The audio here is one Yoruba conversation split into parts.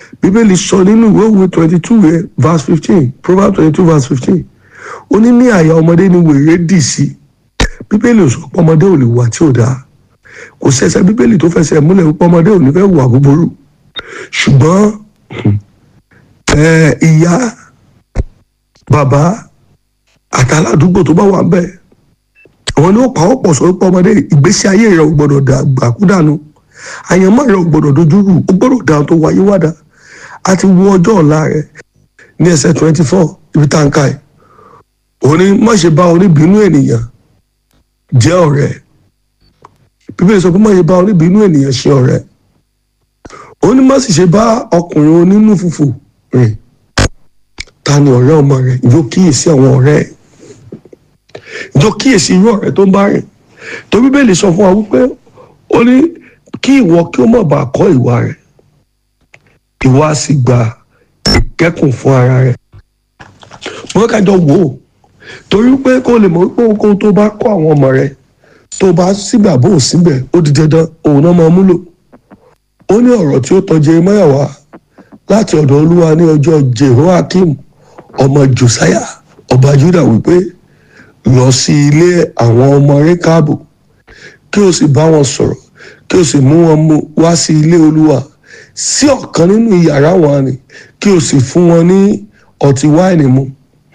bíbélì sọ nínú ìwé òwe twenty two verse fifteen proverbs twenty two verse fifteen ó ní ní àyà ọmọdé ni wèrè dì sí bíbélì ò sọ pé ọmọdé ò lè wà tí ò dáa kò sẹsẹ bíbélì tó fẹsẹ̀ múlẹ̀ wípé ọmọdé ò ní fẹ́ wà búburú ṣùgbọ́n ìyá bàbá àtàládùúgbò tó bá wà ń bẹ̀ àwọn ni ó pa ọ́ pọ̀ sọ pé ọmọdé ìgbésí ayé rẹ̀ ò gbọ́dọ̀ dàgbà kú dànù àyànmọ́ rẹ̀ ò gbọ́dọ̀ dojúrù ó gbọ́dọ̀ dáhùn tó wáyé wádà á ti wo ọjọ́ ọ̀la rẹ̀ ní ẹsẹ̀ twenty four ibi tá n ká ẹ̀ òní má ṣe bá oníbínú ènìyàn jẹ́ ọ̀rẹ́ bíbélì sọ pé má ṣe bá oníbínú ènìyàn ṣe ọ̀rẹ́ òní má sì ṣe bá ọkùnrin onínú fùfù rìn ta ni ọ̀rẹ́ ọmọ rẹ̀ ìjọ kíyèsí àwọn ọ̀rẹ́ ẹ̀ ìjọ kíyèsí irú ọ̀rẹ́ tó ń bá rìn tó bíbélì sọ fún wa wípé ó ní kí ìwọ kí ó má bàa kọ́ ìwà rẹ̀ ìwà sì gba ìkẹ́kùn fún ara rẹ̀ wọ́n kájọ wò ó torí pé kó lè mọ̀ wípé ohunkóhun tó bá kọ́ àwọn ọmọ rẹ̀ tó bá síbẹ̀ àbò síbẹ̀ ó di dandan òun náà máa múlò ó ní ọ̀rọ̀ tí ó tọ́ Jeremáyà wá láti ọ̀dọ̀ olúwa ní ọjọ́ Jehoiakim ọmọ Josiah ọba Juda wípé lọ sí ilé àwọn ọmọ Rékábù kí o sì bá wọn sọ̀rọ̀ kí o sì mú wọn mú wá sí ilé olúwa sí ọ̀kan nínú yàrá wọn ni kí o sì fún wọn ní ọtí wáìnì mu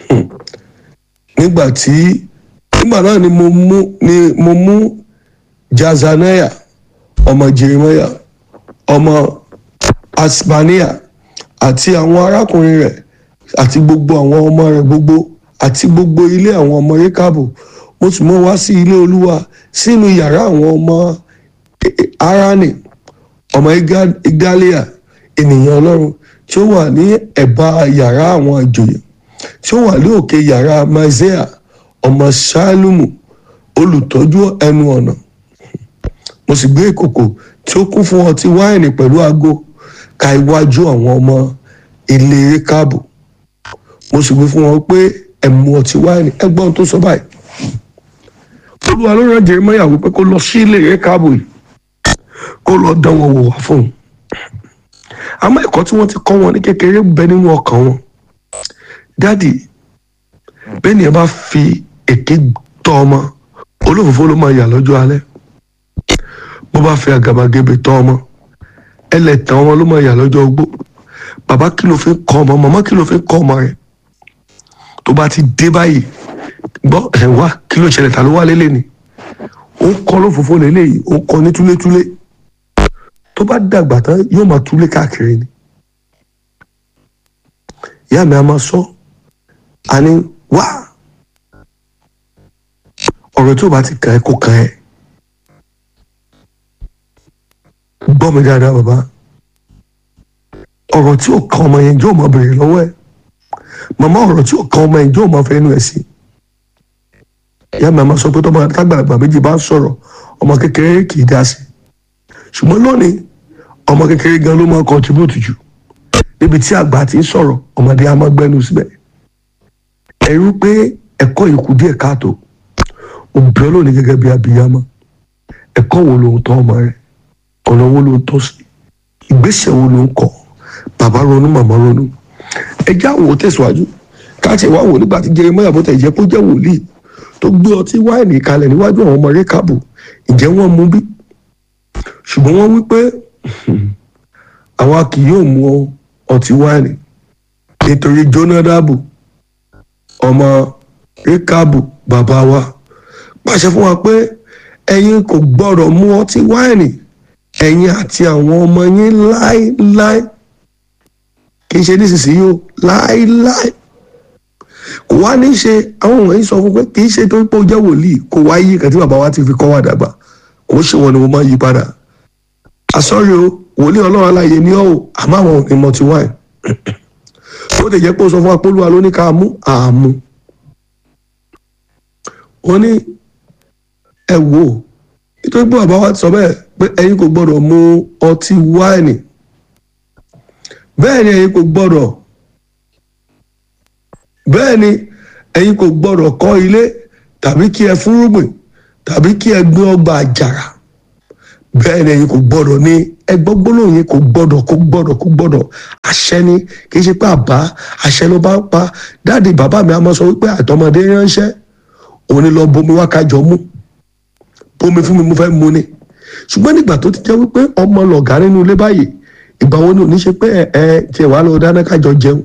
nígbà tí nígbà náà ni mo mú ni mo mú Jazaniah ọmọ Jeremiah ọmọ Asbaniah àti àwọn arákùnrin rẹ̀ àti gbogbo àwọn ọmọ rẹ̀ gbogbo àti gbogbo ilé àwọn ọmọ Rékábù mo sì mú wá sí ilé olúwa sínú yàrá àwọn ọmọ Arani ọmọ Igalia ènìyàn Ọlọ́run tí ó wà ní ẹ̀bá yàrá àwọn ìjòyè tí ó wà ní òkè yàrá Maizea ọmọ Ṣálùmù olùtọ́jú ẹnu ọ̀nà mo sì gbé ìkòkò tí ó kún fún ọtí wáìnì pẹ̀lú ago ka iwájú àwọn ọmọ ilé Rékábù mo sì gbé fún wọn pé ẹ mu ọtí wáìnì ẹgbọ́n tó sọ báyìí olúwa ló rán Jeremáyà wípé kó lọ sí ilé Rékábù yìí kó lọ dán wọn wò wá fún un àmọ́ ẹ̀kọ́ tí wọ́n ti kọ́ wọn ní kékeré bẹ nínú ọkàn wọn dádì bẹ́ẹ̀ ni ẹ bá fi èké tọ́ ọmọ olófòfó ló máa yà lọ́jọ́ alẹ́ bó bá fi àgàbàgebè tọ́ ọmọ ẹlẹ́tàn ọmọ ló máa yà lọ́jọ́ ogbó bàbá kí ló fi kọ́ ọmọ màmá kí ló fi kọ́ ọmọ rẹ̀ tó bá ti dé báyìí gbọ́ ẹ̀ wá kí ló ṣẹlẹ̀ ta ló wá lélẹ̀ ni ó ń kọ́ lófòfó lélẹ́yìí ó ń kọ́ ní túlétúlé tó bá dàgbà tán yóò máa túlé káàkiri ni ìyá mi a máa sọ àní wá ọ̀rọ̀ tí ò bá ti kàn ẹ́ kó kàn ẹ́ gbọ́ mi dáadáa bàbá ọ̀rọ̀ tí ò kàn ọmọ yẹn yóò máa béèrè lọ́wọ́ ẹ̀ màmá ọ̀rọ̀ tí ò kàn ọmọ yẹn yóò máa fẹ́ inú ẹ̀ sí ìyá mi a máa sọ pé tọ́mọ tágbàlagbà méjì bá ń sọ̀rọ̀ ọmọ kékeré kì í dá sí ṣùgbọ́n lónìí ọmọ kékeré gan ló máa contribute jù níbi tí àgbà ti ń sọ̀rọ̀ ọmọdé a máa gbẹ́nu síbẹ̀ ẹ̀rú pé ẹ̀kọ́ yìí kù díẹ̀ káàtó òbí ọlọ́ọ̀ni gẹ́gẹ́ bí abiyamọ ẹ̀kọ́ wo ló ń tọ́ ọmọ rẹ̀ ọ̀nà wo ló ń tọ́ sí ìgbésẹ̀ wo ló ń kọ́ bàbá ronú màmá ronú ẹjẹ́ àwọn ò tẹ̀síwájú káàtì wá wò nígbà tí Jeremáyà bó tẹ̀ jẹ́ kó jẹ́ wòlíì tó gbé ọtí wáìnì kalẹ̀ níwájú àwọn ọmọ Rékábù ǹjẹ́ wọ́n mú bí ṣùgbọ́n wọ́n wí pé àwa kì yóò mu ọtí wáìnì nítorí Jónádàbù ọmọ Rékábù bàbá wa pàṣẹ fún wa pé ẹ̀yin kò gbọ́dọ̀ mu ọtí wáìnì ẹ̀yin àti àwọn ọmọ yín láéláé kì í ṣe nísinsìnyí o láéláé kò wá ní ṣe àwọn wọ̀nyí sọ fún pé kì í ṣe tó ń pọ̀ jẹ́ wòlíì kò wá yí kàtí bàbá wa ti fi kọ́ wa dàgbà kò ṣe wọn ni mo máa yí padà àsọ̀rí o wòlíì ọlọ́run aláyè ní ọ́ o àmọ́ àwọn ò ní mọtí wáìn ó lè jẹ́ pé ó sọ fún apolúwa ló ní ká mú àmú ó ní ẹ wò ó nítorí pé bàbá wa ti sọ bẹ́ẹ̀ pé ẹ̀yin kò gbọ́dọ̀ mu ọtí wáìnì bẹ́ẹ̀ ni ẹ̀yin kò gbọ́dọ̀ bẹ́ẹ̀ ni ẹ̀yin kò gbọ́dọ̀ kọ́ ilé tàbí kí ẹ fúnrúgbìn tàbí kí ẹ gbin ọgbà àjàrà bẹ́ẹ̀ ni ẹ̀yin kò gbọ́dọ̀ ní ẹgbọ́n gbólóhùn yẹn kò gbọ́dọ̀ kò gbọ́dọ̀ kò gbọ́dọ̀ àṣẹ ni kì í ṣe pé àbá àṣẹ ló bá ń pa dáàdi bàbá mi a máa sọ wípé àtọmọdé ránṣẹ́ òun ni lọ bomi wá kájọ mú bomi fún mi mo fẹ́ mu ni ṣùgbọ́n nígbà tó ti jẹ́ wípé ọmọ lọ̀gá nínú ilé báyìí ìgbà wo ni ò ní ṣe pé ẹ ẹ tiẹ̀ wá lọ dáná kájọ jẹun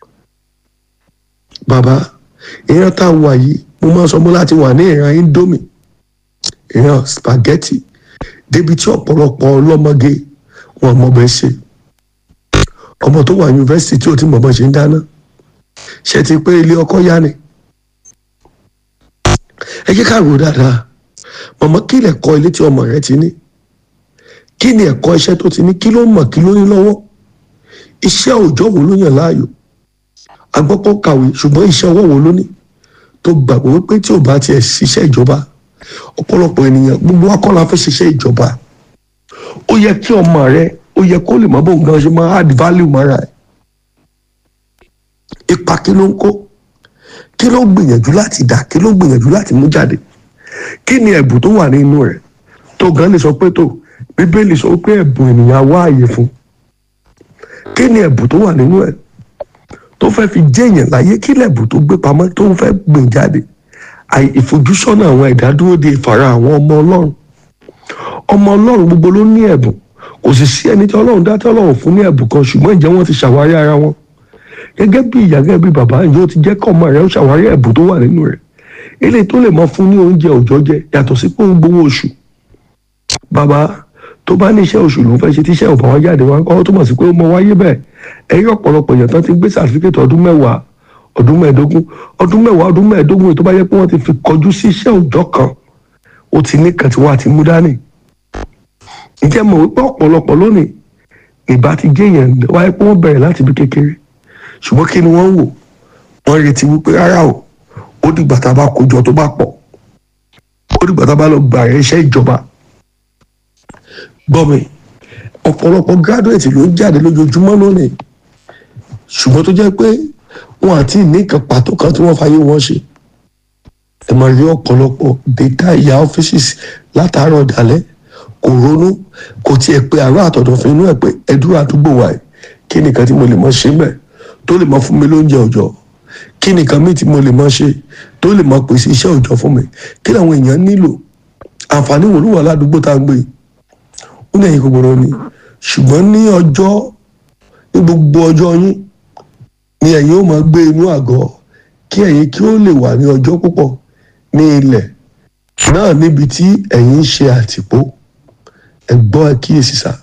bàbá ìran tá a wà yìí mo máa sọ mọ́ láti wà ní ìran indomie ìran spaghetti débi tí ọ̀pọ̀lọpọ̀ ọlọ́mọge wọn mọ̀ bẹ́ẹ̀ ṣe ọmọ tó wà yunifásitì tí ò ti mọ̀ bọ́ ṣe ń dáná ṣe ti pé ilé ọkọ yá ni ẹ jẹ́ ká rò dáadáa mọ̀mọ́ kí lè kọ́ ilé tí ọmọ rẹ ti ní kí ni ẹ̀kọ́ iṣẹ́ tó ti ní kí ló mọ̀ kí ló ní lọ́wọ́ iṣẹ́ òòjọ́ wo ló yàn láàyò agbọ́pọ̀ kàwé ṣùgbọ́n iṣẹ́ ọwọ́ wo ló ní tó gbàgbọ́ wípé tí ò bá tiẹ̀ ṣiṣẹ́ ìjọba ọ̀pọ̀lọpọ̀ ènìyàn gbogbo wa kọ́ la fẹ́ ṣiṣẹ́ ìjọba ó yẹ kí ọmọ rẹ ó yẹ kó lè mọ bóun gan ṣe máa add value mọ́ra ẹ̀ ipa kí ló ń kó kí ló gbìyànjú láti dà kí ló gbìyànjú láti mú jáde kí ni ẹ̀bùn tó wà nínú rẹ̀ tó gan lè sọ pé tó bíbélì sọ pé ẹ̀bùn ènìyàn wá àyè fún kí ni ẹ̀bùn tó wà nínú ẹ̀ tó fẹ́ fi jẹ́yàn láyé kí lẹ̀bùn tó gbé pamọ́ tó ń fẹ́ gbìn jáde àì ìfojúsọ́nà àwọn ìdádúró de ìfara àwọn ọmọ ọlọ́run ọmọ ọlọ́run gbogbo ló ní ẹ̀bùn kò sì sí ẹni tí ọlọ́run dá tí ọlọ́run fún ní ẹ̀bùn kan ṣùgbọ́n ìjẹ́ wọn ti ṣàwárí ara wọn gẹ́gẹ́ bí ìyá gẹ́gẹ́ bí bàbá yóò ti jẹ́ kọ́ ọmọ rẹ̀ ó ṣàwárí ẹ̀bùn tó wà nínú rẹ̀ eléyìí tó lè mọ fún ní oúnjẹ òòjọ́ jẹ yàtọ̀ sí pé ó ń gbowó oṣù bàbá tó bá ní iṣẹ́ oṣù ló ń fẹ́ ṣe tíṣẹ́ ò bá wá jáde wá kọ́ túmọ̀ sí pé ó mọ wáyé bẹ́ẹ̀ ẹ̀yìn ọ̀pọ̀lọpọ̀ èèyàn tán ti gbé sàtífíkẹ́tì ọdún mẹ́wàá ọdún mẹ́ẹ̀ẹ́dógún ọdún mẹ́wàá ọdún mẹ́ẹ̀ẹ́dógún èyí tó bá yẹ pé wọ́n ti fi kọjú sí iṣẹ́ òòjọ́ kan ó ti ní kan tí wọ́n á ti mú dání ǹjẹ́ mọ̀ wípé ọ̀pọ̀lọpọ̀ lónìí ìbá ti jẹ́ èèyàn wáyé pé wọ́n bẹ̀rẹ̀ láti ibi kékeré ṣùgbọ́n kí ni wọ́n ń wò wọ́n retí wípé rárá o ó dìgbà tá a bá kójọ tó bá pọ̀ ó dìgbà tá a bá lọ gbà rẹ iṣẹ́ ìjọba gbọ́ mi ọ̀pọ̀lọpọ̀ graduate ló ń jáde lójoojúmọ́ lónìí ṣùgbọ́n tó jẹ́ pé wọn àti nìkan pàtó kan tí wọ́n fàyè wọn ṣe ẹ máa rí ọ̀pọ̀lọpọ̀ data ìyá offices látàárọ̀ dalẹ́ kò ronú kò tiẹ̀ pé àárọ̀ àtọ̀dọ̀ fún inú ẹ̀ pé ẹdúrà àdúgbò wa ẹ̀ kí nìkan tí mo lè mọ ṣe mẹ́ tó lè mọ fún mi lóúnjẹ òòjọ́ kí nìkan míì tí mo lè mọ ṣe tó lè mọ pèsè iṣẹ́ òòjọ́ fún mi kí làwọn èèyàn nílò àǹfààní wo ló wà ládùúgbò tá a gbé ó ní ẹ̀yìn gbogbo ni ṣùgbọ́n ní ọjọ́ ní gbogbo ọjọ́ yín ni ẹ̀yin ó máa gbé inú àgọ́ kí ẹ̀yin kí ó lè wà ní ọjọ́ púpọ̀ ní ilẹ̀ náà níbi tí ẹ̀yin ń ṣe àtìpó ẹ̀gbọ́n ẹ̀ kíyèsí sá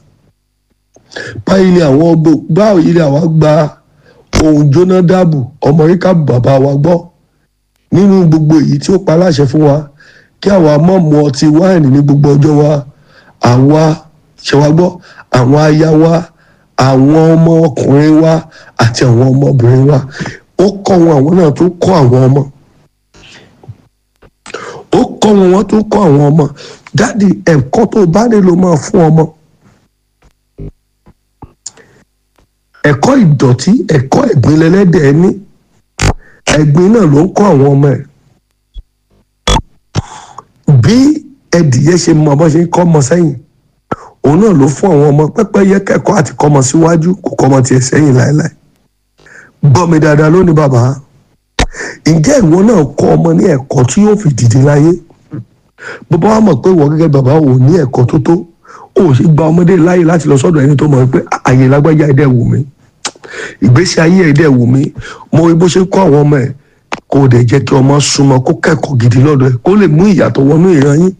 báyìí ilé àwọn ọgbọ báyìí ilé àwa gba ohun jóná dáàbò ọmọ ríkà bàbá wa gbọ́ nínú gbogbo èyí tí ó pa láṣẹ fún wa kí àwa mọ̀ mu ọtí wáìnì ní gbogbo ọjọ́ wa àwa ṣe wá gbọ́ àwọn aya wa àwọn ọmọ ọkùnrin wa àti àwọn ọmọbìnrin wa ó kọ́ wọn àwọn náà tó kọ́ àwọn ọmọ ó kọ́ wọn wọ́n tó kọ́ àwọn ọmọ dáàdi ẹ̀kọ́ tó bá nílò máa fún ọmọ ẹ̀kọ́ ìdọ̀tí ẹ̀kọ́ ẹ̀gbin lẹ́lẹ́dẹ̀ ẹni ẹ̀gbin náà ló ń kọ́ àwọn ọmọ ẹ̀ bí ẹdìyẹ ṣe mọ bó ṣe ń kọ́ ọmọ sẹ́yìn òun náà ló fún àwọn ọmọ pẹ́pẹ́yẹ kẹ́kọ̀ọ́ àti kọ́mọ síwájú kò kọ́mọ tiẹ̀ sẹ́yìn láéláé gbọ́ mi dáadáa lónìí bàbá ǹjẹ́ ìwọ náà kọ́ ọmọ ní ẹ̀kọ́ tí yóò fi dìde láyé bàbá wa mọ̀ pé ìwọ gẹ́gẹ́ bàbá ò ní ẹ̀kọ́ tó tó ó sì gba ọmọdé láyè láti lọ sọ́dọ̀ ẹni tó mọ̀ pé àyè lágbájá ẹ̀dẹ̀ wù mí ìgbésí ayé ẹ̀dẹ̀ wù mí mo rí bó ṣe kọ́ àwọn ọmọ ẹ̀ kó o dẹ̀ jẹ́ kí ọmọ súnmọ́ kó kẹ́kọ̀ọ́ gidi lọ́dọ̀ ẹ̀ kó lè mú ìyàtọ̀ wọnú ìran yín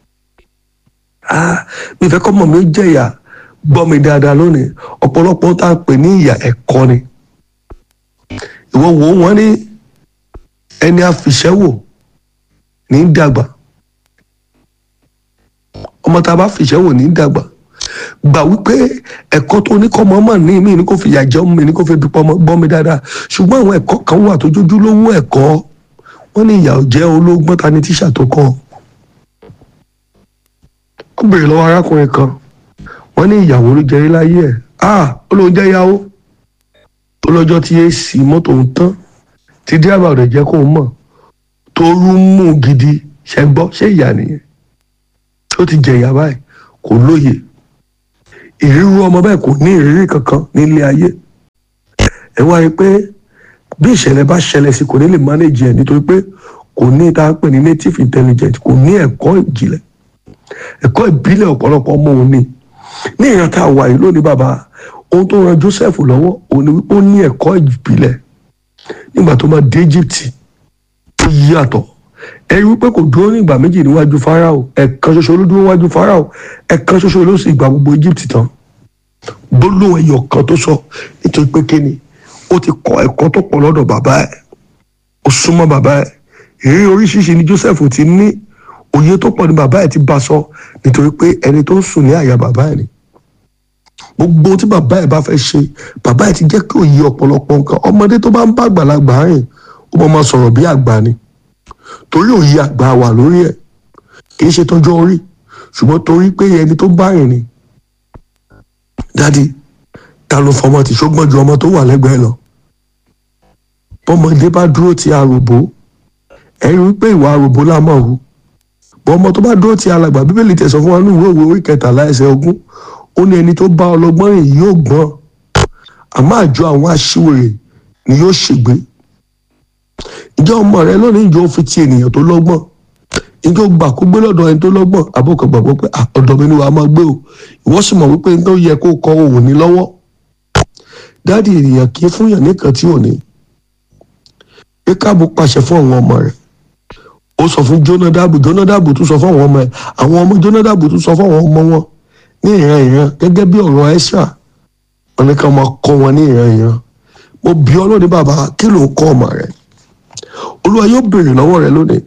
ah mi fẹ́ kọ́ mọ̀ mi ó jẹ́ ìyà gbọ́ mi dáadáa lónìí ọ̀pọ̀lọpọ̀ tá a pè ní ìyà ẹ̀kọ́ ni ìwọ wo wọn ní ẹni àfìṣẹ́wò ní dàgbà ọmọ tá a bá fìṣẹ́wò ní dàgbà gbà wípé ẹ̀kọ́ tó ní kọ́ mọ́mọ́ ní mí ní kò fi ìyà jẹ ọmọ mi ní kò fi dupọ̀ ọmọ gbọ́ mi dáadáa ṣùgbọ́n àwọn ẹ̀kọ́ kan wà tó jójú lówó ẹ̀kọ́ wọ́n ní ìyà ò jẹ́ olóògbọ́n ta ni tíṣà tó kọ́ ó béèrè lọ́wọ́ arákùnrin kan wọ́n ní ìyàwó ló jẹrí láyé ẹ̀ ah ó lóun jẹ́ ìyàwó ó lọ́jọ́ tí èsì mọ́tò ń tán tí dírábà rẹ̀ jẹ́ kó mọ̀ tó rú mú gidi ṣe gbọ́ ṣé ìyá nìyẹn ó ti jẹ ìyá báyìí kò lóye ìrírú ọmọ bẹ́ẹ̀ kò ní ìrírí kankan nílé ayé ẹ wá rí pé bí ìṣẹ̀lẹ̀ bá ṣẹlẹ̀ sí kò ní lè manage ẹ̀ nítorí pé kò ní tá a pè ní native intelligence kò ní ẹ̀kọ́ ìjìnlẹ̀ ẹ̀kọ́ ìbílẹ̀ ọ̀pọ̀lọpọ̀ ọmọ òun ni ní ìran tá a wà yìí lónìí bàbá ohun tó ran Joseph lọ́wọ́ òun ni wípé ó ní ẹ̀kọ́ ìbílẹ̀ nígbà tó máa dé Egypt ó yí àtọ̀ ẹ rí wípé kò dúró ní ìgbà méjì níwájú Fáráò ẹ̀kan ṣoṣo ló dúró níwájú Fáráò ẹ̀kan ṣoṣo ló sì gba gbogbo Egypt tán gbólóhùn ẹyọ kan tó sọ nítorí pé kíni ó ti kọ́ ẹ̀kọ́ tó pọ̀ lọ́dọ̀ bàbá ẹ̀ ó súnmọ́ bàbá ẹ̀ èyí oríṣiríṣi ni Joseph ti ní òye tó pọ̀ ní bàbá ẹ̀ ti bá sọ nítorí pé ẹni tó ń sùn ní àyà bàbá ẹ̀ ni gbogbo tí bàbá ẹ̀ bá fẹ́ ṣe bàbá ẹ̀ ti jẹ́ kí òye ọ̀pọ̀lọpọ̀ nǹkan ọmọdé tó bá ń bá àgbàlagbà rìn ó máa ma sọ̀rọ̀ bí àgbà ni torí òye àgbà wà lórí ẹ̀ kì í ṣe tọ́jọ́ orí ṣùgbọ́n torí pé ẹni tó bá rìn ni dádì ta ló fọmọ tí ṣógbọ́n ju ọmọ tó wà lẹ́gbẹ̀ẹ́ lọ bọ́mọdé bá dúró ti àròbó ẹ rí i pé ìwà àròbó la mọ̀ hù bọ́ ọmọ tó bá dúró ti alàgbà bíbélì tẹ̀sán fún wa ní ìwé òwe orí kẹtàlá ẹsẹ̀ ogún ó ní ẹni tó bá ọlọ́gbọ́n rìn yóò gbọ́n àmọ́ àjọ àwọn aṣiwèrè ni yóò ṣègbé ìjọ ọmọ rẹ lónìí ìjọ fi ti ènìyàn tó lọ́gbọ́n ìjọ gbà kó gbé lọ́dọ̀ ẹni tó lọ́gbọ́n àbọ̀kọ̀ gbàgbọ́ pé ọ̀dọ̀ mi ni wàá máa gbé o ìwọ sì mọ̀ wípé ní tó yẹ kó kọ òun ní lọ́wọ́ dáàdi ènìyàn kì í fúnyàn nìkan tí ò ní pé káàbù pàṣẹ fún àwọn ọmọ rẹ̀ ó sọ fún Jónádàbù Jónádàbù tún sọ fún àwọn ọmọ ẹ̀ àwọn ọmọ Jónádàbù tún sọ fún àwọn ọmọ wọn ní ìran ìran gẹ́gẹ́ bí ọ̀rọ̀ Ẹ́sà wọn ní ká máa kọ́ wọn ní ìran ìran mo bí ọ lónìí bàbá kí ló ń kọ́ ọmọ rẹ̀ Olúwa yóò béèrè lọ́wọ́ rẹ̀ lónìí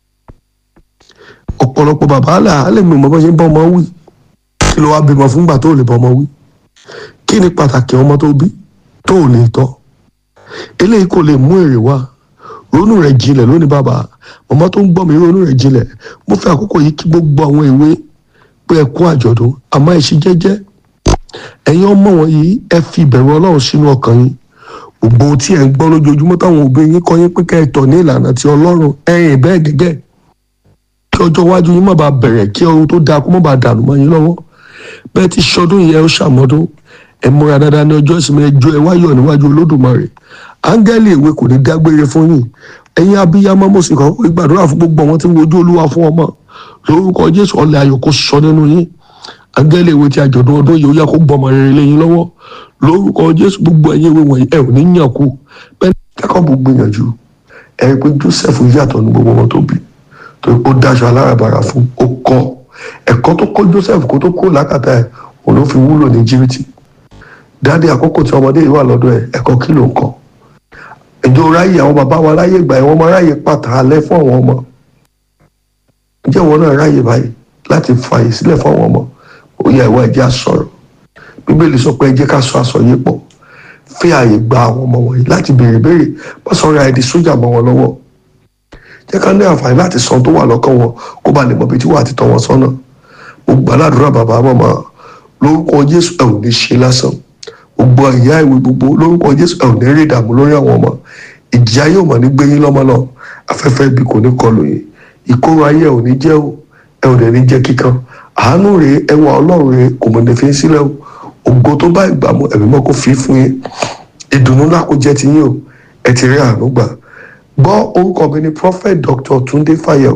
ọ̀pọ̀lọpọ̀ bàbá là á lè mú ìmọ̀ bá ṣe ń bọ́ ọmọ wí kí ló wá bímọ fúngbà tó lè bọ́ ọmọ wí kí ni pàtàkì ọmọ tó bí tó lè tọ́ eléyìí kò lè mú èrè wá ronú rẹ̀ jinlẹ̀ lónìí bàbá màmá tó ń gbọ́ mi ronú rẹ̀ jinlẹ̀ mo fẹ́ àkókò yìí kí gbogbo àwọn ìwé pé ẹ kú àjọ̀dún àmọ́ ẹ ṣe jẹ́jẹ́ ẹ̀yin ọmọ wọn yìí ẹ fi ìbẹ̀rù Ọlọ́run sínú ọkàn yín gbogbo ohun tí ẹ ń gbọ́ lójoojúmọ́ táwọn òbí yín kọ́ yín pé kẹ́ ẹ tọ̀ ní ìlànà ti Ọlọ́run ẹ̀yìn bẹ́ẹ̀ gẹ́gẹ́ kí ọjọ́ iwájú yín má bàa bẹ̀rẹ̀ kí ohun tó dáa kó má bàa dànù mọ́ yín lọ́wọ́ bẹ́ẹ̀ ti ṣọdún yẹn ó ṣàmọ́dún ẹ múra dáadáa ní ọjọ́ ìsinmi ẹjọ́ ẹ wáyọ̀ níwájú Olódùmarè áńgẹ́lì ìwé kò ní dágbére fún yín ẹ̀yin abiyamọ mo sì kọ́ gbàdúrà fún gbogbo àwọn tí ń wojú Olúwa fún ọmọ lórúkọ Jésù ọlẹ̀ ayọ̀ kó sọ nínú yín áńgẹ́lì ìwé ti àjọ̀dún ọdún yìí ó yá kó gbọmọ rere lẹ́yìn lọ́wọ́ lórúkọ Jésù gbogbo ẹ̀yin ìwé wọ̀nyí ẹ ò ní yàn kú bẹ́ẹ̀ Jákọ́bù gbìyànjú ẹ rí i pé Joseph yàtọ̀ ní gbogbo wọn tó bí torí ó dáṣọ alárabàrà fún ó kọ́ ẹ̀kọ́ tó kọ́ Joseph kó tó kó làkàtà ẹ̀ òun ló fi wúlò ní jìbìtì dáadé àkókò tí ọmọdé yìí wà lọ́dọ̀ ẹ̀ ẹ̀kọ́ kí ló ń kọ́ ìjọ ráyè àwọn bàbá wa ráyè gbà ẹ̀ wọ́n máa ráyè pàtà alẹ́ fún àwọn ọmọ ǹjẹ́ ìwọ náà ráyè báyìí láti fààyè sílẹ̀ fún àwọn ọmọ ó yẹ ìwọ ẹ̀jẹ̀ àsọ̀rọ̀ bíbélì sọ pé ẹ jẹ́ ká sọ àsọyé pọ̀ fi ààyè gba àwọn ọmọ wọ̀nyí láti béèrè béèrè má sọ ra ẹ̀dí sójà mọ́ wọn lọ́wọ́ jẹ́ ká ní àǹfààní láti sọ tó wà lọ́kàn wọn kó ba lè mọ̀ bí tí wàá ti tọ́ wọn sọ́nà mo gbàdúrà bàbá màmá lórúkọ Jésù ẹ ò ní ṣe lásán gbogbo ìyá ìwé gbogbo lórúkọ Jésù ẹ ò ní rí ìdààmú lórí àwọn ọmọ ìjìyà yóò mọ̀ ní gbé yín lọ́mọ lọ afẹ́fẹ́ ibi kò ní kọlù yín ìkóró ayé ẹ ò ní jẹ́ o ẹ ò ní jẹ́ kíkan àánú rèé ẹwà Ọlọ́run rèé kò mọ̀ ní fi ń sílẹ̀ o ògo tó bá ìgbà mu ẹ̀mí mọ́ kó fi fún yín ìdùnnú ńlá kó jẹ́ ti yín o ẹ ti rí àánú gbà gbọ́ orúkọ mi ni prophet dr Túndé Fáyọ̀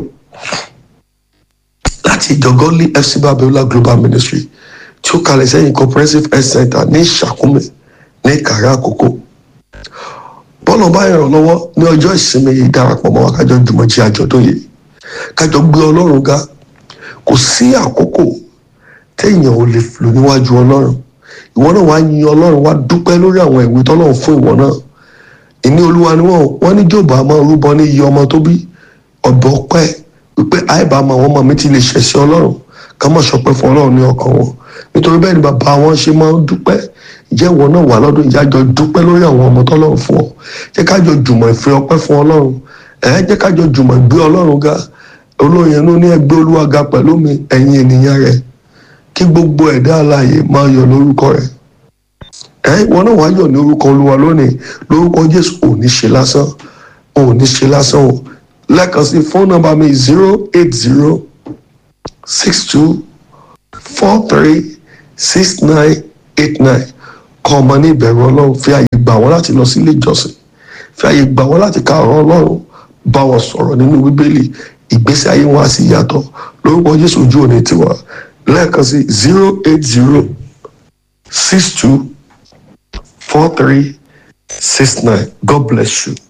láti ìjọ Godly FC Babiola Global Ministry tí ó kalẹ̀ sẹ́yìn comprehensive health center ní Ṣàkúmẹ̀ ní Ìkàrẹ́ Àkókò bọ́ọ̀lù ọba ìrànlọ́wọ́ ní ọjọ́ ìsinmi yìí darapọ̀ mọ́ wa kájọ jùmọ̀ jí àjọ̀dún yìí kájọ gbé Ọlọ́run ga kò sí àkókò téèyàn ò lè lò níwájú Ọlọ́run ìwọ náà wàá yin Ọlọ́run wàá dúpẹ́ lórí àwọn ìwé tọ́lọ́run fún ìwọ náà ìní Olúwa ni wọn wọn ní Jóòbù àmọ́ rúbọ ní iye ọmọ tó bí ọ̀bọ pẹ́ wípé àìbámu àwọn ọmọ mi ti lè ṣẹ̀ sí Ọlọ́run ká má ṣọpẹ́ fún Ọlọ́run ní ọkàn wọn nítorí bẹ́ẹ̀ ni bàbá wọn ṣe máa ń dúpẹ́ jẹ́ ìwọ náà wà lọ́dún ìjájọ dúpẹ́ lórí àwọn ọmọ tọ́lọ́run fún ọ jẹ́ kájọ jùmọ̀ ìfẹ́ ọpẹ́ fún Ọlọ́run ẹ̀ jẹ́ kájọ jùmọ̀ gbé Ọlọ́run ga olóyin ló ní ẹgbẹ́ Olúwa ga pẹ̀lú mi ẹ̀yin ènìyàn rẹ̀ kí gbogbo ẹ̀dá alààyè máa yọ̀ lórúkọ rẹ̀ ẹ ìwọ náà wàá yọ̀ ní orúkọ Olúwa lónìí lórúkọ Jésù ò ní ṣe lásán ò ní ṣe lásán o lẹ́ẹ̀kan sí fóònù nọ́mbà mi zero eight zero six two four three six nine eight nine kọ́ ọmọ ní ìbẹ̀rù ọlọ́run fi àyè gbà wọ́n láti lọ sí ilé ìjọsìn fi àyè gbà wọ́n láti ka ọ̀rọ̀ ọlọ́run bá wọn sọ̀rọ̀ nínú bíbélì ìgbésí ayé wọn á sì yàtọ̀ lórúkọ jésù ojú òní tiwa lẹ́ẹ̀kan sí zero eight zero six two four three six nine god bless you.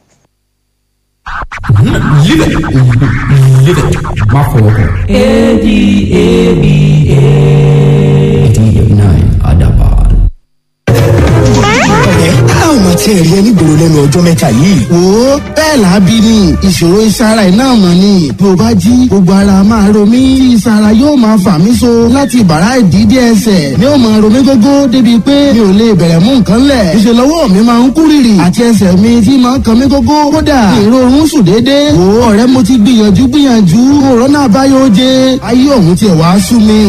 Live it. Live it. Má fọwọ́ kàn. A-D-A-B-A. D-9 Adaban. a ò mà tiẹ̀ rí ẹni gbòòrò lẹ́nu ọjọ́ mẹ́ta yìí. wo bẹ́ẹ̀ làábí ni ìṣòro ìsara iná mọ̀ ni bí o bá jí gbogbo ara máa ro mí tí ìsara yóò máa fà mí so láti bàrá ìdídé ẹsẹ̀ ni ó máa ro mí gógó débi pé mi ò lè bẹ̀rẹ̀ mú nǹkan lẹ̀ ìṣe lọ́wọ́ mi máa ń kú rìrì àti ẹsẹ̀ mi tí máa ń kan mí gógó kódà ìrorun sùn déédéé wo ọ̀rẹ́ mo ti gbìyànjú gbìyànjú òrónà àbáyọ jẹ ayé òun tiẹ̀ wá sú mi.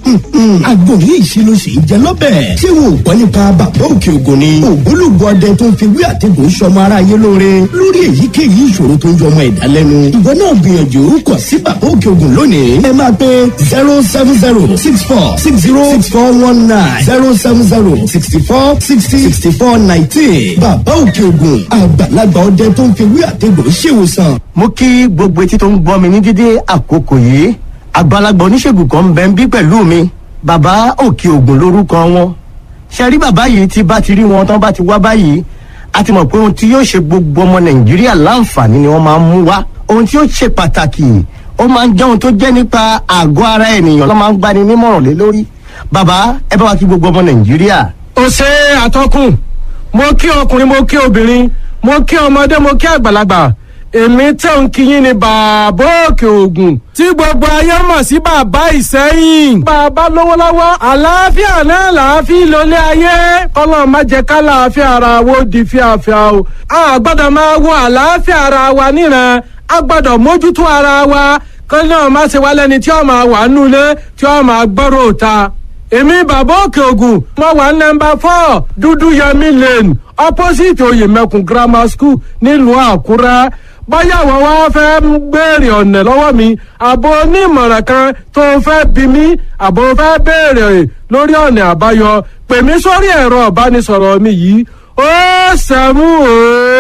àgbo yìí ṣe ló ṣe é jẹ lọ́bẹ̀. ṣé wo ò gbọ́ nípa bàbá òkè ògùn ni. ògbólógbò ọdẹ tó ń fi wí àtẹ̀gùn sọmọ ara yé lóore lórí èyíkéyìí ìṣòro tó ń jọmọ ẹ̀dá lẹ́nu. ìwọ náà gbìyànjú kọ̀ sí bàbá òkè ògùn lónìí. ẹ máa pe zero seven zero six four six zero six four one nine zero seven zero sixty four sixty sixty four nineteen. bàbá òkè ògùn àgbàlagbà ọdẹ tó ń fi wí àtẹ̀gùn ṣèwòsàn. mo kí gbogbo etí tó ń gbọ́ mi ní dídé àkókò yìí àgbàlagbà oníṣègùn kan ń bẹ ń bí pẹ̀lú mi bàbá òkè ògùn lórúkọ wọn ṣe rí bàbá yìí tí bá ti rí wọn tán bá ti wá báyìí a ti mọ̀ pé ohun tí yóò ṣe gbogbo ọmọ nàìjíríà láǹfààní ni wọ́n máa ń mú wá ohun tí yóò ṣe pàtàkì ó máa ń jẹ́ ohun tó jẹ́ nípa àgọ́ ara ènìyàn ló máa ń gbani nímọ̀ràn lé lórí bàbá ẹ bá wa kí gbogbo ọmọ nàìjíríà. ó ṣe àtọkùn mo kí ọkùnrin mo kí obìnrin mo kí ọmọdé mo kí àgbàlagbà èmi tẹ̀ ń kíyìn ní bàbá òkè ògùn tí gbogbo ayé mọ̀ sí bàbá ìsẹ́yìn. bàbá lówó lọ́wọ́ àlàáfíà náà làáfíà lólé ayé kọ́lọ́ má jẹ́ ká làáfíà ara wo di fíafíà o. a gbọ́dọ̀ máa wo àlàáfíà ara wa níran a gbọ́dọ̀ mójútó ara wa kọ́lọ́ náà má ṣe wá lẹ́ni tí ó máa wà nulẹ̀ tí ó máa gbọ́rọ̀ ta èmi bàbá òkè ògùn mo wà nọmba four dúdú yẹmi lane opposite oyèmẹkùn grammar school nílùú àkúrẹ́ báyà wọ́n wá fẹ́ ń béèrè ọ̀nà lọ́wọ́ mi àbò onímọ̀ràn kan tó fẹ́ bí mi àbò fẹ́ béèrè lórí ọ̀nà àbáyọ pè mí sórí ẹ̀rọ ìbánisọ̀rọ̀ mi yìí ó sẹ́mú ó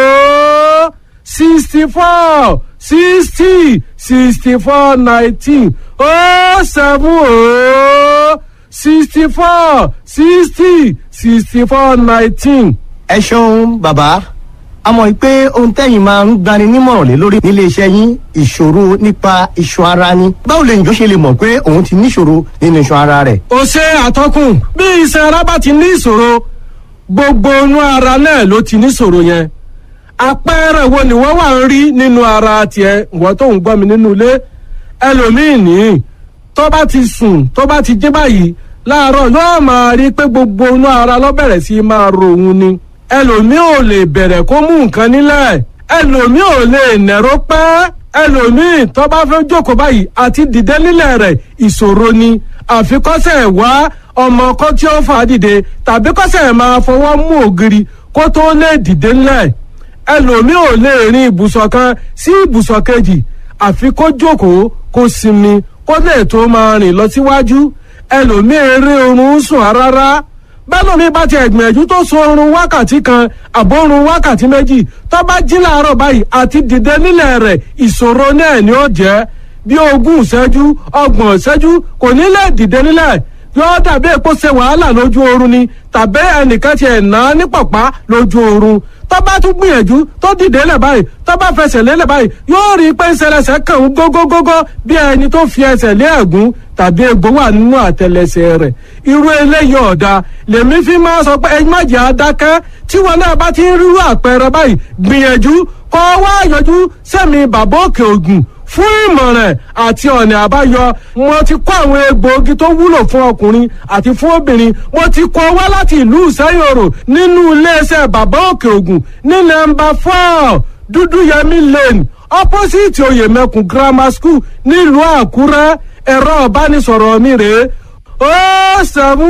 sixty four sixty sixty four nineteen ó sẹ́mú ó sixty four sixty sixty four nineteen. ẹ ṣeun bàbá a mọ̀ pé ohun tẹ́yìn máa ń gbani nímọ̀ràn lé lórí nílé iṣẹ́ yín ìṣòro nípa iṣan ara ni báwo lè yàn ṣe lè mọ̀ pé òun ti níṣòro nínú iṣan ara rẹ̀. ó ṣe àtọkùn bí iṣan ara bá ti ní ìṣòro gbogbo inú ara náà ló ti níṣòro yẹn àpẹẹrẹ wo ni wọ́n wà ń rí nínú ara tiẹ̀ wọ́n tó ń gbọ́ mi nínú ilé ẹlòmíì nìyí tó bá ti sùn tó bá ti jí báyìí láàárọ̀ yóò máa rí pé gbogbo inú ara ló bẹ̀rẹ̀ sí máa ro òun ni ẹlòmíì ò lè bẹ̀rẹ̀ kó mú nǹkan nílẹ̀ ẹlòmíì ò lè nẹ̀rọ pẹ́ ẹlòmíì tó bá fẹ́ jókòó báyìí àti dìde nílẹ̀ rẹ̀ ìṣòro ni àfikọ́sẹ̀ wá ọmọ kan tí ó fà á dìde tàbí kọ́sẹ̀ máa fọwọ́ mú ògiri kó tó lè dìde nílẹ̀ ẹlòmíì ò lè rin ibùsọ̀ kan sí ibùsọ̀ kejì àfi kó jókòó kó sinmi kó lè tó máa rìn lọ síwájú ẹlòmíì eré oorun sùn rárá bẹ́lómi bá ti ẹ̀gbìyànjú tó sun oorun wákàtí kan àbórun wákàtí méjì tó bá jí láàárọ̀ báyìí àti dìde nílẹ̀ rẹ̀ ìṣòro náà ni ó jẹ́ bí ogún ìṣẹ́jú ọgbọ̀n ìṣẹ́jú kò ní lè dìde nílẹ̀ yóò dàbí èpo ṣe wàhálà lójú oorun ni tàbí ẹnìkan ti ẹ̀ ná ní pọ̀pá lójú oorun tó bá tún gbìyànjú tó dìde lẹ̀ báyìí tó bá fẹsẹ̀ lélẹ̀ báyìí yóò rí i pé ìṣẹlẹsẹ̀ kàn ń gógógógó bí ẹni tó fi ẹsẹ̀ lé ẹ̀gún tàbí egbò wà nínú àtẹlẹsẹ̀ rẹ̀ irú eléyìí ọ̀dà lèmi fi máa sọ pé ẹyin májè adákẹ́ tí wọn náà bá ti ń rírú àpẹẹrẹ báyìí gbìyànjú kọ́ wá yọjú sẹ́mi bàbá òkè ògùn fún ìmọ̀ràn àti ọ̀nà àbáyọ mo ti kó àwọn egbòogi tó wúlò fún ọkùnrin àti fún obìnrin mo ti kó wá láti ìlú ìsẹ́yòrò nínú iléeṣẹ́ bàbá òkè ògùn ní nọ́mbà four dúdúyẹmí lane opposite oyèmẹkùn grammar school nílùú àkúrẹ́ ẹ̀rọ ìbánisọ̀rọ̀ mi rèé ó sẹ́mu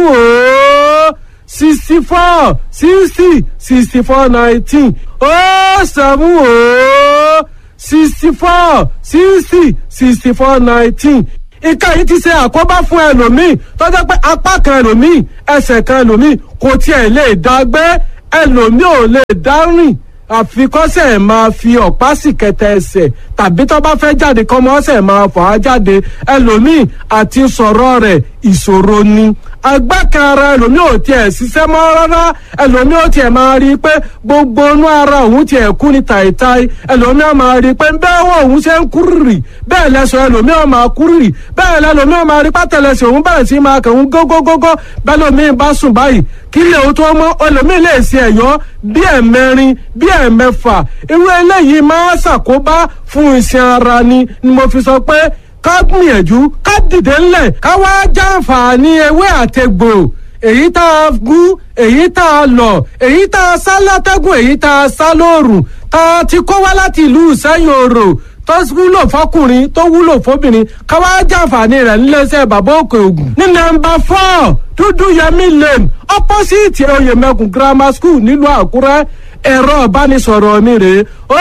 ó sixty four sixty sixty four nineteen ó sẹ́mu ó sixty four sixty sixty four nineteen ìka yìí ti ṣe àkóbá fún ẹlòmíì tó jẹ́ pé apá kan ẹlòmíì ẹsẹ̀ kan ẹlòmíì kò tiẹ̀ lè dá gbé ẹlòmíì ò lè dá rìn àfikọ́sẹ̀ máa fi ọ̀pá sì kẹtẹ ẹsẹ̀ tàbí tó bá fẹ́ jáde kọ́mọ́sẹ̀ máa fà á jáde ẹlòmíì àti sọ̀rọ̀ rẹ̀ ìṣòro ni agbákan ara ẹlòmíì ò tiẹ̀ ṣiṣẹ́ mọ́ rárá ẹlòmíì ò tiẹ̀ máa rí i pé gbogbo inú ara òun tiẹ̀ kú ni tàìtàì ẹlòmíì á máa rí i pé bẹ́ẹ̀ wọ́n òun ṣe ń kúrìrì bẹ́ẹ̀ lẹ́sọ̀ ẹlòmíì á máa kúrìrì bẹ́ẹ̀ lẹ́lòmíì á máa rí pátẹ́lẹsẹ̀ òun bẹ̀rẹ̀ sí máa kàn ń gógógógó bẹ́ẹ̀ lòmíì bá sùn báyìí kí lè o tó mọ́ ẹlòmíì lè ṣe ẹ̀yọ́ bí ẹ̀mẹrin bí ẹ̀mẹfà irú eléyìí máa ṣàkóbá fún iṣan ara ni ni mo fi sọ pé ká gbìyànjú ká dìde ńlẹ̀ ká wá jàǹfààní ewé àtegbò èyí tá a gún èyí tá a lọ èyí tá a sá látẹ́gùn èyí tá a sá lóòrùn tá a ti kó wá láti ìlú ìsẹ́yìn òrò tó wúlò fọkùnrin tó wúlò fóbìnrin ká wá jàǹfààní rẹ̀ níléeṣẹ́ bàbá òkè ògùn ní nọ́mbà four dúdú yẹmí lane opposite oyèmẹkùn grammar school nílùú àkúrẹ́ ẹ̀rọ ìbánisọ̀rọ̀ mi rèé ó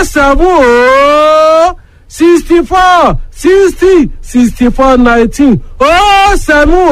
sẹ́fún ó sixty four sixty sixty four nineteen ó sẹ́mu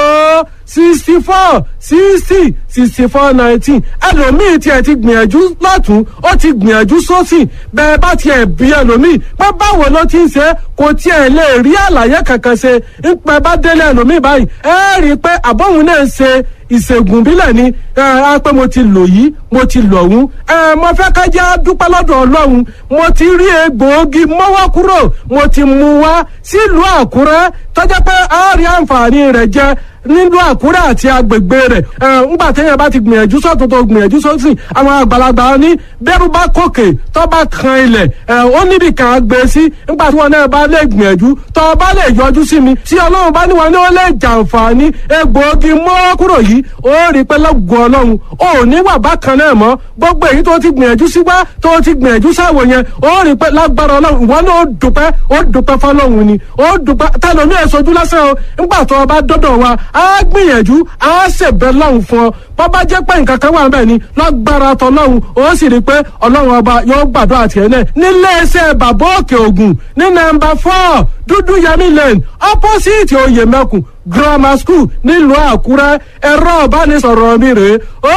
ó sixty four sixty sixty four nineteen ẹlòmíì tiẹ̀ ti gbìyànjú lọ́tún ó ti gbìyànjú sósì bẹ́ẹ̀ bá tiẹ̀ bí ẹlòmíì pé báwo ló ti ń ṣe kò tiẹ̀ lè rí àlàyé kankan ṣe ń pẹ́ bá délé ẹlòmíì báyìí ẹ rí i pé àbọ̀hún náà ń ṣe ìṣègùn bílẹ̀ ni ẹ á pé mo ti lò yìí mo ti lò ọ̀hún ẹ mo fẹ́ ká jẹ́ dúpẹ́ lọ́dọ̀ ọlọ́run mo ti rí egbòogi mọ́wọ́ kúrò mo ti mú wá sílùú àkúrẹ́ tọ́jà pé a rí àǹfààní rẹ̀ jẹ nílùú àkúrẹ́ àti agbègbè rẹ̀ ẹ ńgbà téèyàn bá ti gbìyànjú sọ́tún tó gbìyànjú sósìn àwọn àgbàlagbà ní bẹ́rù bá kòkè tó bá kan ilẹ̀ ẹ ó níbi kan á gbé sí ńgbà tí wọn náà bá lè gbìyànjú tó bá lè yọjú sí mi tí ọlọ́run bá ní wọn ní ó lè jàǹfààní egbòogi mọ́wọ́ kúrò yìí ó rí i pé lọ́gùn ọlọ́run ó ní wà bákan náà mọ́ gbogbo èyí tó ti gbìyànjú sí wá tó ti gbìyànjú sáwò yẹn ó rí i pé lágbára ọlọ́run ìwọ náà ó dùpẹ́ ó dùpẹ́ fọlọ́run ni ó dùpẹ́ tẹlomi ẹ̀ sojú lásán o nígbà tó o bá dọ́dọ̀ wa á gbìyànjú á ṣèbẹ̀ lọ́hùn fún ọ bó bá jẹ́ pé nǹkan kan wà níbẹ̀ ni lágbára tọlọ́hun ó sì rí i pé ọlọ́run ọba yóò gbàdúrà tiẹ̀ náà níléeṣẹ́ bàbá òkè ògùn ní nọ́mbà four dúdú yẹmí lane opposite oyèmẹkùn grammar school nílùú àkúrẹ́ ẹ̀rọ ìbánisọ̀rọ̀ mi rèé ó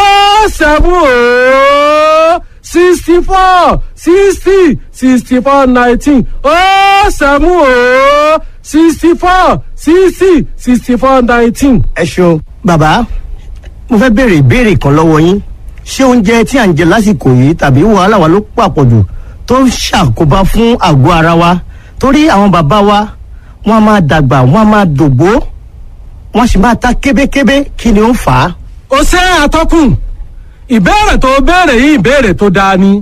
seven ó sixty four sixty sixty four nineteen ó seven ó sixty four sixty sixty four nineteen. ẹ ṣeun bàbá mo fẹ́ béèrè ìbéèrè kan lọ́wọ́ yín ṣé oúnjẹ tí à ń jẹ lásìkò yìí tàbí wàhálà wa ló pàpọ̀jù tó ń ṣàkóbá fún àgọ́ ara wa torí àwọn bàbá wa wọ́n á máa dàgbà wọ́n á máa dògbó wọ́n sì máa ta kébékébé kí ni ó ń fà á. ó ṣe àtọkùn ìbéèrè tó béèrè yìí ìbéèrè tó dáa ni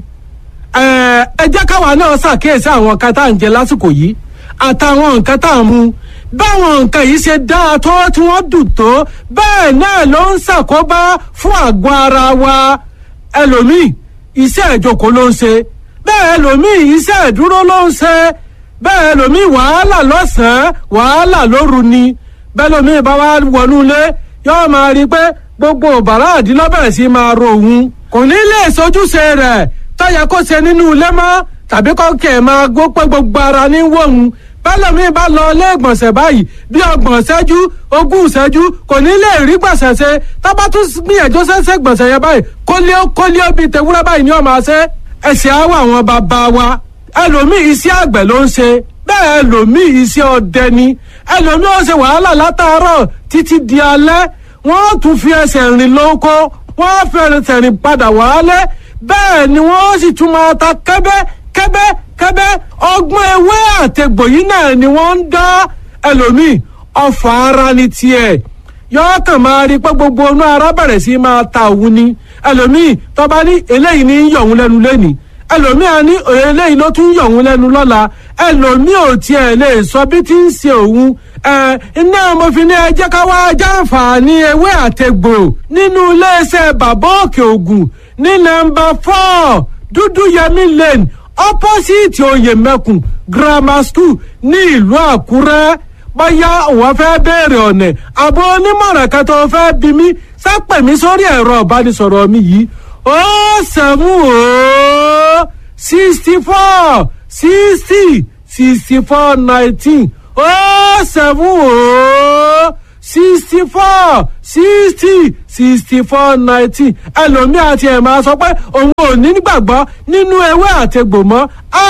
ẹ ẹ jẹ́ káwa náà ṣàkíyèsí àwọn nǹkan tá à ń jẹ lásìkò yìí àtàwọn nǹkan tá à ń mu báwọn nǹkan yìí ṣe dáa tó tí wọ́n dùn tó bẹ́ẹ̀ náà ló ń ṣàkóbá fún àgọ́ ara wa ẹlòmíì iṣẹ́ ìjókòó ló ń ṣe bẹ́ẹ̀ ẹlòmíì iṣẹ́ ìdúró ló ń ṣe bẹ́ẹ̀ ẹlòmíì wàhálà lọ́sàn-án wàhálà lóru ni bẹ́ẹ̀ ẹlòmíì bá wá wọnú ilé yóò máa rí i pé gbogbo bàrá àdínlọ́bẹ̀rẹ̀ sí máa ro òun kò ní lè sojúṣe rẹ̀ tọ́yẹ kó ṣe nínú ilé mọ́ tàbí kọ́kẹ́ máa gbó pé gbogbo ara ní wọ̀hún bẹ́lẹ̀mí bá lọ ilé ìgbọ̀nsẹ̀ báyìí bí ọgbọ̀n ṣẹ́jú ogún ṣẹ́jú kò ní lè rí gbọ̀nsẹ̀ ṣe tábà tún gbìyànjú ṣẹ́ṣẹ́ gbọ̀nsẹ̀ yẹn báyìí kólíó kólíó bíi tewúrẹ́ báyìí ni ó máa ṣe ẹ̀sìn àwọ̀ àwọn bàbá wa ẹlòmíì iṣẹ́ àgbẹ̀ ló ń ṣe bẹ́ẹ̀ ẹlòmíì iṣẹ́ ọdẹ ni ẹlòmíì ó ṣe wàhálà látàárọ̀ títí di alẹ́ wọ́n tún fi ẹsẹ̀ rìn lóko wọ́n fi ẹsẹ̀ rìn padà wálé bẹ́ẹ̀ ni wọ́n sì tún máa ta kẹ́bẹ́ kẹ́bẹ́ kẹ́bẹ́ ọgbọ́n ewé àtẹ̀gbò yìí náà ni wọ́n ń dá ẹlòmíì ọfà ara ni tiẹ̀ yọọ kàn máa rí pé gbogbo inú ara bẹ̀rẹ̀ sí máa ta òun ni ẹlòmíì tọ́ba ní eléyìí ní yọ̀ òun lẹ́nu lẹ́nìí ẹlòmíì á ní eléyìí ló tún yọ̀ òun lẹ́nu lọ́la ẹlòmíì ò tiẹ̀ lè sọ bí tí ń ṣe òun ẹ iná mo fi ní ẹ jẹ́ ká wá jàǹfààní ewé àtẹ̀gbò nínú iléeṣẹ́ bàbá òkè ògùn ní nọ́mbà four dúdú yẹmí lane opposite oyèmẹkùn grammar school ní ìlú àkúrẹ́ bóyá òun fẹ́ béèrè ọ̀nà àbò onímọ̀ràn kan tó fẹ́ bí mi sápẹ̀ mi sórí ẹ̀rọ ìbánisọ̀rọ̀ mi yìí ó sẹ́mu ó sixty four sixty sixty four nineteen ó seven ó sixty four sixty sixty four nineteen ẹlòmíì àti ẹ̀ máa sọ pé òun ò ní gbàgbọ́ nínú ewé àtegbò mọ́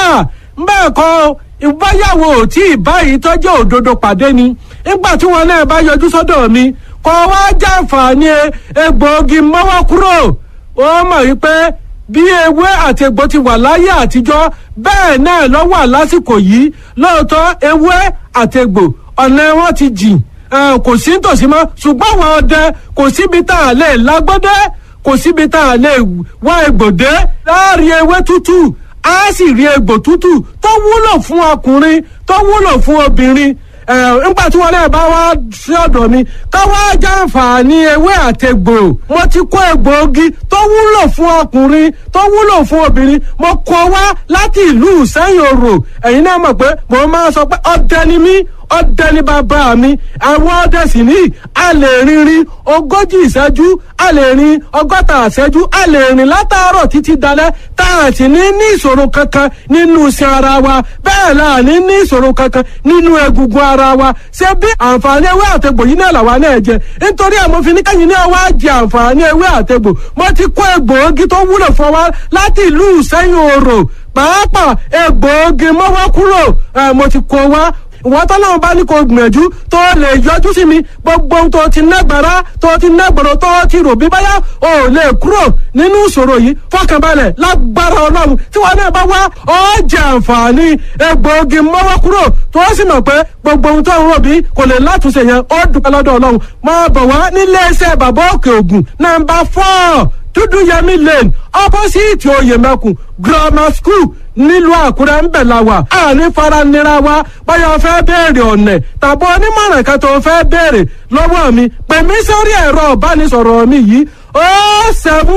bẹ́ẹ̀ kọ́ ìbáyàwó tí ìbáyìí tọ́jú òdodo pàdé ni nígbà tí wọn náà bá yọjú sọ́dọ̀ mi kọ́ wá jàǹfààní egbòogi mọ́wọ́ kúrò ó mọ̀ wípé bí ewé àti egbò ti wà láyé àtijọ́ bẹ́ẹ̀ náà ló wà lásìkò yìí lóòótọ́ ewé àti egbò ọ̀nà wọn ti jìn kò sí nítòsí mọ́ ṣùgbọ́n àwọn ọdẹ kò síbi tá a lè lágbọ́dẹ́ kò síbi tá a lè wá egbòdé láàrin ewé tútù á sì rí egbò tútù tó wúlò fún ọkùnrin tó wúlò fún obìnrin nígbà tí wọn náà bá wá sí ọ̀dọ̀ mi ká wá jàǹfààní ewé àtẹgbò mo ti kó egbòogi tó wúlò fún ọkùnrin tó wúlò fún obìnrin mo kó wá láti ìlú sẹ́yìn òrò ẹ̀yin náà mọ̀ pé mo máa sọ pé ọdẹ ni mí ọdẹ ní bàbá mi àwọn ọdẹ sì ní a lè rinrin ogójì ìṣẹ́jú a lè rin ọgọ́ta ìṣẹ́jú a lè rìn látàárọ̀ títí dalẹ́ tá a sì ní ní ìṣòro kankan nínú iṣan ara wa bẹ́ẹ̀ la ní ní ìṣòro kankan nínú egungun ara wa ṣé bí àǹfààní ewé àtegbò yìí náà làwa náà jẹ nítorí ẹ̀ mo fi ní kẹ́yìn náà wá jẹ àǹfààní ewé àtegbò mo ti kó egbòogi tó wúlò fún wa láti ìlú ìṣẹ́yìn òrò pàápàá egbòogi mọ́wọ́ kúrò mo ti kó wá wọ́n tọ́lọ́run bá ní kó gbìyànjú tó lè yọjú sí mi gbogbo ohun tó ti nágbára tó ti nágbọ̀rọ̀ tó ti rò bí báyà ò lè kúrò nínú ìṣòro yìí fọkànbalẹ̀ lágbára ọlọ́run tí wọn náà bá wá ọ jẹ àǹfààní egbòogi mọ́wọ́ kúrò tó sì mọ̀ pé gbogbo ohun tó ń rò bí kò lè látúnṣe yẹn ó dúpẹ́ lọ́dọ̀ ọlọ́run máa bọ̀ wá nílé iṣẹ́ bàbá òkè ògùn nàmbà fọ́ọ̀ dúdú yẹmí lane opposite oyèmẹkùn grammar school nílùú àkúrẹ́ ń bẹ̀ la wà àní faranira wa báyọ̀ fẹ́ béèrè ọ̀nẹ̀ tàbí onímọ̀ràn kan tó fẹ́ béèrè lọ́wọ́ mi pè mí sórí ẹ̀rọ ìbánisọ̀rọ̀ mi yìí ó sẹ́mu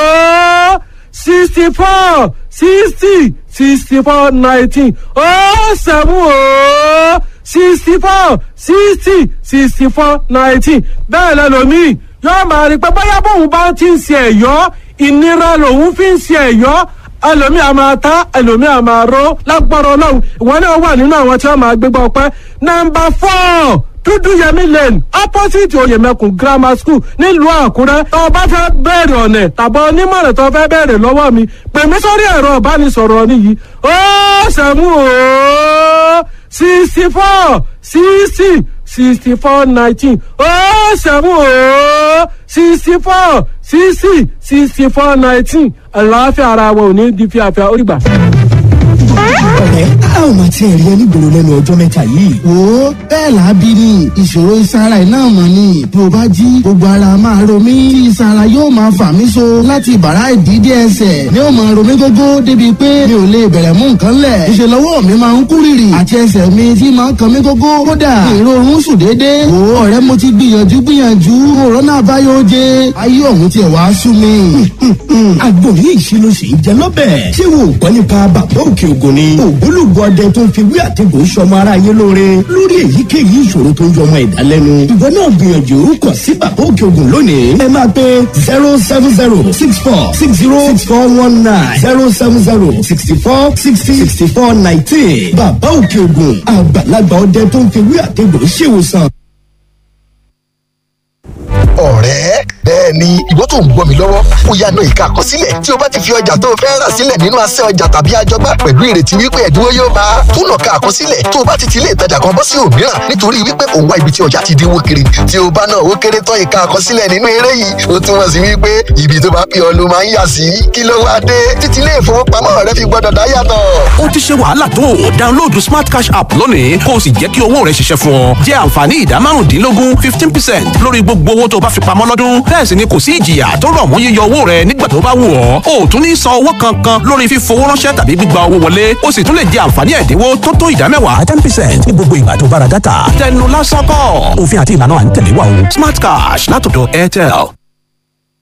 ó sixty four sixty sixty four nineteen ó sẹ́mu ó sixty four sixty sixty four nineteen bẹ́ẹ̀ lẹ́lòmíì yóò máa rí pé bóyá bóun bá ti ń ṣe ẹ̀yọ́ ìnira lòun fi ń ṣe ẹ̀yọ́ ẹlòmíì a máa ta ẹlòmíì a máa ró lágbára ọlọ́run ìwọ náà wà nínú àwọn tí wọ́n máa gbégbá ọpẹ́ nọ́mbà four dúdú yẹmí lane opposite oyèmẹkùn grammar school nílùú àkúrẹ́ tó o bá fẹ́ bẹ̀rẹ̀ ọ̀nẹ̀ tàbí onímọ̀ràn tó o fẹ́ bẹ̀rẹ̀ lọ́wọ́ mi pè mí sórí ẹ̀rọ ìbánisọ̀rọ̀ nìyí ó sẹ́mu ó sixty four sixty sixty four nineteen ó sẹ́mu ó sixty four sixty sixty four nineteen àlàáfíà ara wa ò ní di fíafíà ó rí gbà ọ̀rẹ́ a ò máa tiẹ̀ rí ẹ nígboro lẹ́nu ọjọ́ mẹ́ta yìí. wo bẹ́ẹ̀ lábí ni ìṣòro ìsara ẹ̀ náà mọ̀ ni bí o bá jí gbogbo ara máa ro mí tí ìsara yóò máa fà mí so láti bàrá ìdídé ẹsẹ̀ ni ó máa ro mí gógó débi pé mi ò lè bẹ̀rẹ̀ mú nǹkan lẹ̀ ìṣe lọ́wọ́ mi máa ń kú rìrì àti ẹsẹ̀ mi tí máa ń kan mí gógó kódà ìrorun sùn déédéé wo ọ̀rẹ́ mo ti gbìyànjú gbìyànjú òrónà àbáyọ jẹ ayé ọ̀hún tiẹ̀ wá sú mi. àgbo yìí ṣe ló ṣe ń jẹ lọ́bẹ̀. ṣé wo ò gbọ́ nípa bàbá òkè ògùn ni. ògbólógbò ọdẹ tó ń fi wí àtẹ̀gùn sọmọ ara yé lóore lórí èyíkéyìí ìṣòro tó ń jọmọ ẹ̀dá lẹ́nu. ìwọ náà gbìyànjú kàn sí bàbá òkè ògùn lónìí. ẹ máa pe zero seven zero six four six zero six four one nine zero seven zero sixty four sixty sixty four nineteen. bàbá òkè ògùn àgbàlagbà ọdẹ tó ń fi wí àtẹ̀gùn ṣèwòsàn. ọ̀rẹ́ bẹ́ẹ̀ ni ìwọ tó ń gbọ́ mi lọ́wọ́ ó yá náà ìka àkọsílẹ̀ tí o bá ti fi ọjà tó o fẹ́ rà sílẹ̀ nínú asẹ́ ọjà tàbí àjọgbá pẹ̀lú ìrètí wípé ẹ̀dínwó yóò bá a tún nà ká àkọsílẹ̀ tó o bá ti ti ilé ìtajà kan bọ́ sí òmíràn nítorí wípé òun wá ibi tí ọjà ti dínwó kiri tí o bá náà ó kéré tán ìka àkọsílẹ̀ nínú eré yìí ó túmọ̀ sí wípé ibi tó bá pè ọ́ ló máa ń yà sí kí ló wá dé títí ilé ìfowópamọ́ rẹ fi gbọ́dọ̀ dá yàtọ̀. ó ti ṣe wàhálà tó o download smart cash app lónìí kó o sì jẹ́ kí owó rẹ ṣiṣẹ́ fún ọ jẹ́ àǹfààní ìdá márùndínlógún fifteen percent lórí gbogbo owó tó o bá fi pamọ́ lọ́dún bẹ́ẹ̀ sì ni kò sí ìjìyà tó rọ̀ mọ́ yíyọ owó rẹ nígbà tó bá wù ọ́ o ò tún ní san owó kankan lórí fífowó ránṣẹ́ tàbí gbígba owó wọlé o sì tún lè jẹ àǹfààní ẹ̀dínwó tó tó ìdá mẹ́wàá ten percent ní gbogbo ìgbà tó bára dátà tẹnu lásán kọ́ òfin àti ìlànà à ń tẹ̀lé wa o smart cash látọ̀dọ̀ airtel